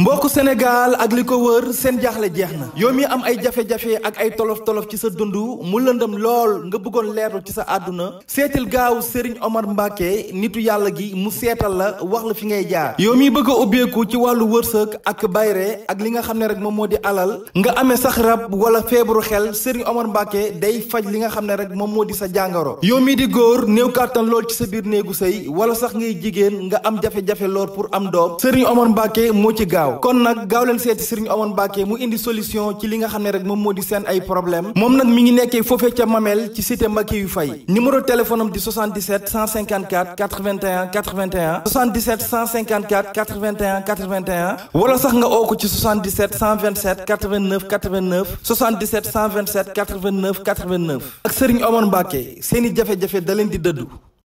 mbokku Sénégal ak li ko wër seen jaaxle jeex na yow mi am ay jafe-jafe ak ay tolof-tolof ci sa dund mu lëndëm lool nga bëggoon leerlu ci sa àdduna seetil gaaw Serigne Omar Mbacke nitu yàlla gi mu seetal la wax la fi ngay jaar yow mi bëgg a ubbeeku ci wàllu wërsëg ak bayre ak li nga xam ne rek moom moo di alal nga amee sax rab wala feebaru xel Serigne Omar Mbacke day faj li nga xam ne rek moom moo di sa jàngoro yow mi di góor néew kàttan lool ci sa biir néegu sëy wala sax ngay jigéen nga am jafe-jafe lool pour am doom Serigne Omar Mbacke moo ci gaaw kon nag gaaw leen seeti Serigne Omar Mbacke mu indi solution ci li nga xam ne rek moom moo di seen ay problème moom nag mi ngi nekkee foofee ca Mamel ci cité Mbacke yu fay numéro téléphone am di 77 154 81 81 77 154 81 81 wala sax nga oo ko ci 77 127 89 89 77 127 89 89 ak Serigne Omar Mbacke seeni jafe-jafe da leen di dëddu.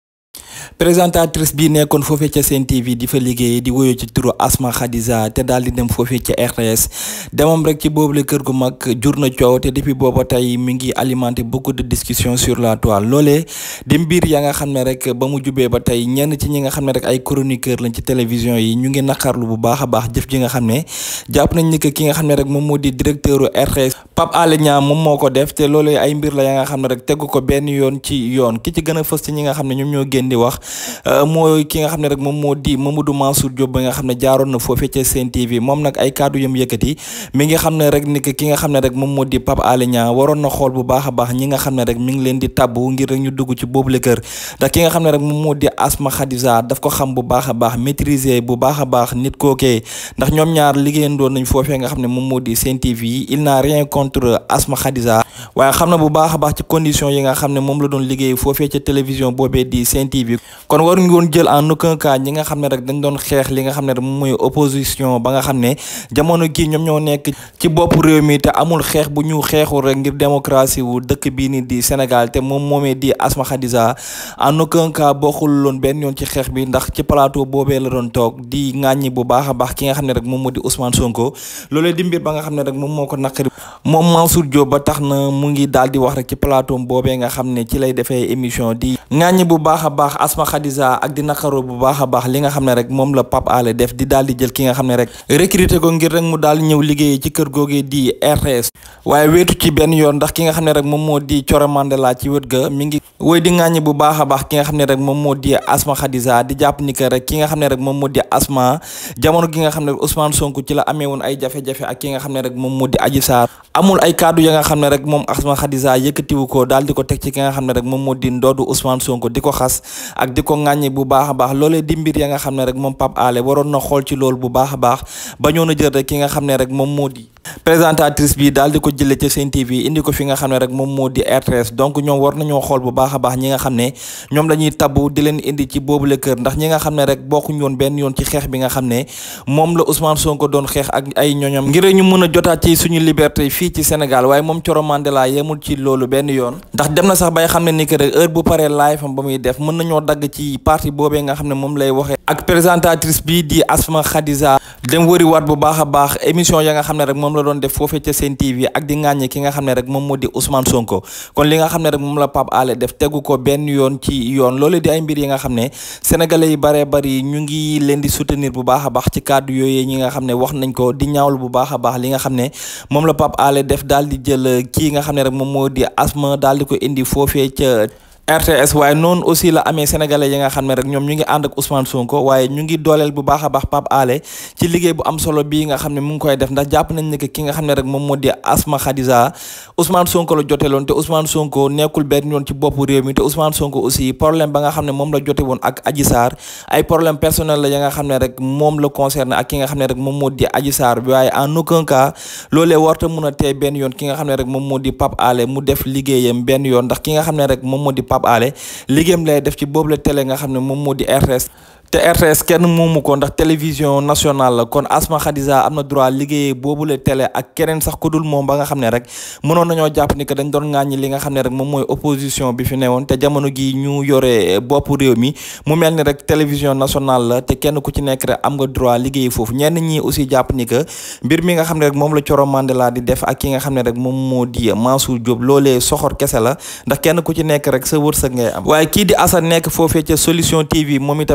présentatrice bi nekkoon foofee ca Sen TV di fa liggéey di woyoo ci turu Asma Khadija te daal di dem foofee ca RTS demam rek ci boobule kër gu mag jur na coow te depuis booba tey mi ngi alimenté beaucoup de discussions sur la toile loolee di mbir ya nga xam ne rek ba mu jubee ba tey ñenn ci ñi nga xam ne rek ay chroniqueur lañ ci télévision yi ñu ngi naqarlu bu baax a baax jëf ji nga xam ne jàpp nañ ni que ki nga xam ne rek moom moo di directeur RTS Pape Alé Niang moom moo ko def te loolee ay mbir la ya nga xam ne rek tegu ko benn yoon ci yoon ki ci gën a fës ci ñi nga xam ne ñoom ñoo génn di wax mooy ki nga xam ne rek moom moo di Mamadou Mansour Diop ba nga xam ne jaaroon na foofee ca Sen TV moom nag ay kàddu yam yëkkati mi ngi xam ne rek ni ki nga xam ne rek moom moo di Pape Alé Niang waroon na xool bu baax a baax ñi nga xam ne rek mi ngi leen di tabbu ngir rek ñu dugg ci boobule kër ndax ki nga xam ne rek moom moo di Asma Khadija daf ko xam bu baax a baax maîtriser bu baax a baax nit kookee ndax ñoom ñaar liggéeyandoon nañ foofee nga xam ne moom moo di Sen TV il n'a rien contre Asma Khadija waaye xam na bu baax a baax ci condition yi nga xam ne moom la doon liggéey foofee ca télévision boobee di Sen TV kon waruñu woon jël en aucun cas ñi nga xam ne rek dañ doon xeex li nga xam ne rek moom mooy opposition ba nga xam ne jamono gii ñoom ñoo nekk ci bopp réew mi te amul xeex bu ñu xeexul rek ngir démocratie wu dëkk bii ni di Sénégal te moom moomee di Asma Khadija en aucun cas bokkul loon benn yoon ci xeex bi ndax ci plateau boobee la doon toog di ŋàññi bu baax a baax ki nga xam ne rek moom moo di Ousmane Sonko loolee di mbir ba nga xam ne rek moom moo ko naqari moom Mansour Diop ba tax na mu ngi daal di wax rek ci plateau boobee nga xam ne ci lay defee émission di ŋàññi bu baax a baax Asma Khadija ak di naqaru bu baax a baax li nga xam ne rek moom la Pape Alé def di daal di jël ki nga xam ne rek recruter ko ngir rek mu daal di ñëw liggéey ci kër googee di RTS waaye weetu ci benn yoon ndax ki nga xam ne rek moom moo di Coro Mandela ci wët ga mi ngi woy di ŋàññi bu baax a baax ki nga xam ne rek moom moo di Asma Khadija di jàpp ni que rek ki nga xam ne rek moom moo di Asma jamono gi nga xam ne Ousmane Sonko ci la amee woon ay jafe-jafe ak ki nga xam ne rek moom moo di Adji Sarr amul ay kaddu ya nga xam ne rek moom Asma Khadija yëkkatiwu ko daal di ko teg ci ki nga xam ne rek moom moo di ndoodu Ousmane Sonko di ko xas ak di ko ŋàññi bu baax a baax loolee di mbir ya nga xam ne rek moom Pape Alé waroon na xool ci loolu bu baax a baax bañoon a jël rek ki nga xam ne rek moom moo di présentatrice bi daal di ko jëlee ca Sen TV indi ko fi nga xam ne rek moom moo di RTS donc ñoom war nañoo xool bu baax a baax ñi nga xam ne ñoom la ñuy tabbu di leen indi ci boobule kër ndax ñi nga xam ne rek bokkuñ woon benn yoon ci xeex bi nga xam ne moom la Ousmane Sonko doon xeex ak ay ñoñam ngir ñu mën a jotaat ci suñu liberté fii ci Sénégal waaye moom Coro Mandela yemul ci loolu benn yoon ndax dem na sax bay xam ne ni que rek heure bu paree live am ba muy def mën nañoo dagg ci parti boobee nga xam ne moom lay waxee ak présentatrice bi di Asma Khadija dem wëri waat bu baax a baax émission ya nga xam ne rek moom la doon def foofee ca Sen TV ak di ŋàññe ki nga xam ne rek moom moo di Ousmane Sonko kon li nga xam ne rek moom la Pape Alé def tegu ko benn yoon ci yoon loolu di ay mbir yi nga xam ne sénégalais yi baree bari ñu ngi leen di soutenir bu baax a baax ci kàddu yooyu ñi nga xam ne wax nañ ko di ñaawlu bu baax a baax li nga xam ne moom la Pape Alé def daal di jël kii nga xam ne rek moom moo di Asma daal di ko indi foofee ca RTS waaye noonu aussi la amee sénégalais yi nga xam ne rek ñoom ñu ngi ànd ak Ousmane Sonko waaye ñu ngi dooleel bu baax a baax Pape Alé ci liggéey bu am solo bii nga xam ne mu ngi koy def ndax jàpp nañ ne que ki nga xam ne rek moom moo di Asma Khadija Ousmane Sonko la joteeloon te Ousmane Sonko nekkul benn yoon ci boppu réew mi te Ousmane Sonko aussi problème ba nga xam ne moom la jote woon ak Adji Sarr ay problème personnel la ya nga xam ne rek moom la concerné ak ki nga xam ne rek moom moo di Adji Sarr bi waaye en aucun cas loolee warta mun a tee benn yoon ki nga xam ne rek moom moo di Pape Alé mu def liggéeyam benn yoon ndax ki nga xam ne rek moom moo di Pape Alé liggéeyam lay def ci boobu la télé nga xam ne moom moo di RTS te RTS kenn moomu ko ndax télévision nationale la kon Asma Khadija am na droit liggéeyee boobu la télé ak keneen sax ku dul moom ba nga xam ne rek mënoon nañoo jàpp ni que dañ doon ŋàññi li nga xam ne rek moom mooy opposition bi fi newoon te jamono gi ñu yore bopp réew mi mu mel ni rek télévision nationale la te kenn ku ci nekk rek am nga droit liggéey foofu ñenn ñi aussi jàpp ni que mbir mi nga xam ne rek moom la Coro Mandela di def ak ki nga xam ne rek moom moo di Mansour Diop loolee soxor kese la ndax kenn ku ci nekk rek sa wërsëg ngay am waaye kii di Assane nekk foofee ca solution TV moom itamit desu ci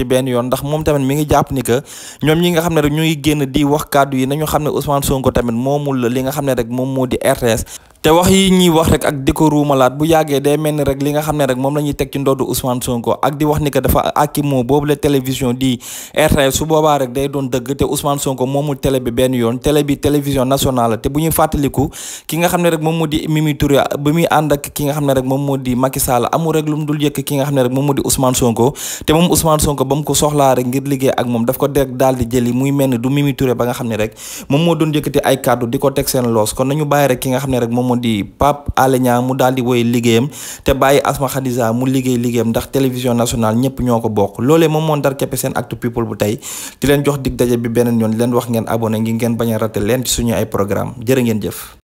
ci benn yoon ndax moom tamit mi ngi jàpp ni que ñoom ñi nga xam ne rek ñuy génn di wax kàddu yi nañu xam ne Ousmane Sonko tamit moomul li nga xam ne rek moom moo di RTS te wax yi ñuy wax rek ak di ko ruumalaat bu yàggee day mel ni rek li nga xam ne rek moom la ñuy teg ci ndoddu Ousmane Sonko ak di wax ni que dafa akimoo boobu la télévision di RTS su boobaa rek day doon dëgg te Ousmane Sonko moomul télé bi benn yoon télé bi télévision nationale la te bu ñuy fàttaliku ki nga xam ne rek moom moo di Mimi Touré ba muy ànd ak ki nga xam ne rek moom moo di Macky Sall amul rek lu mu dul yëkk ki nga xam ne rek moom moo di Ousmane Sonko te moom Ousmane Sonko ba mu ko soxlaa rek ngir liggéey ak moom daf ko deg daal di jëli muy mel ni du Mimi Touré ba nga xam ne rek moom moo doon yëkkati ay kàddu di ko teg seen loos kon nañu bàyyi rek ki nga xam ne rek moom moo di Pape Alé Niang mu daal di woy liggéeyam te bàyyi Asma Khadija mu liggéey liggéeyam ndax télévision nationale ñëpp ñoo ko bokk loolee moom moo ndar keppe seen actu people bu tey di leen jox dig daje bi beneen yoon di leen wax ngeen abonné ngi ngeen bañ a raté leen ci suñu ay programme jërë ngeen jëf